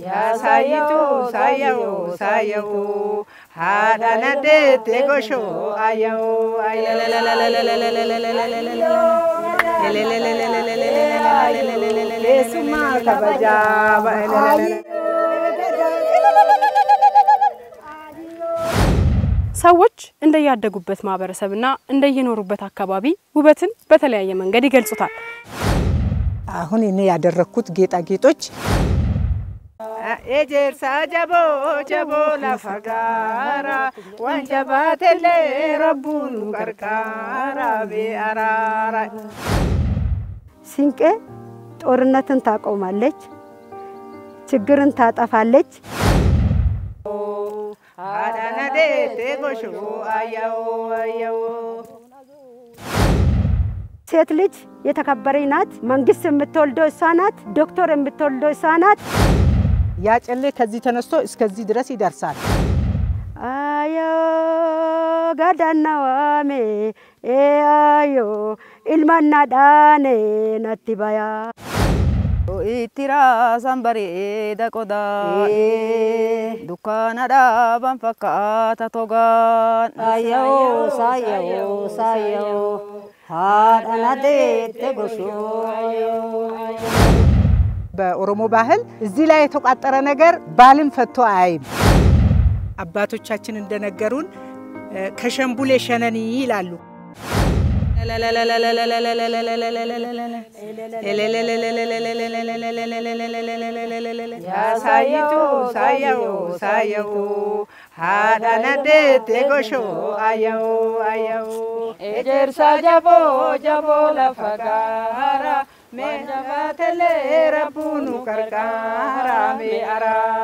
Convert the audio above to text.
ያሳይቱ ሳየው ሳየው ሀዳነዴት ጎሾ አየው ሱማ ከበጃ ሰዎች እንደያደጉበት ማህበረሰብና እንደየኖሩበት አካባቢ ውበትን በተለያየ መንገድ ይገልጹታል። አሁን እኔ ያደረግኩት ጌጣጌጦች ኤጀርሳ ጀቦ ጀቦ ላፈጋራ ዋንጀባቴሌ ረቡኑ ቀርቃራ ቤአራራ ሲንቄ ጦርነትን ታቆማለች፣ ችግርን ታጠፋለች። አዳነዴቴ ጎሾ አየው አየው ሴት ልጅ የተከበረች ናት። መንግስት የምትወልደው እሷ ናት። ዶክተር የምትወልደው እሷ ናት። ያጨሌ ከዚህ ተነስቶ እስከዚህ ድረስ ይደርሳል። አዮ ጋዳናዋሜ አዮ ኢልማና ዳኔ ነቲባያ Ittiraasaan bareeda qodaa dukkaana dhaaban fakkaata togaan. ሳየው ሳየው ሳየው haadha deette goshoo በኦሮሞ ባህል እዚህ ላይ የተቋጠረ ነገር ባልን ፈቶ አያይም። አባቶቻችን እንደነገሩን ከሸምቡሌ ሸነኒ ይላሉ። ያሳይቱ ሳየው ሳየው ሀዳነዴት ጎሾ አየው አየው ኤጀርሳ ጀቦ ጀቦ ለፈጋራ ሜንጀባተሌ ረቡኑ ቀርቃራ ሜአራ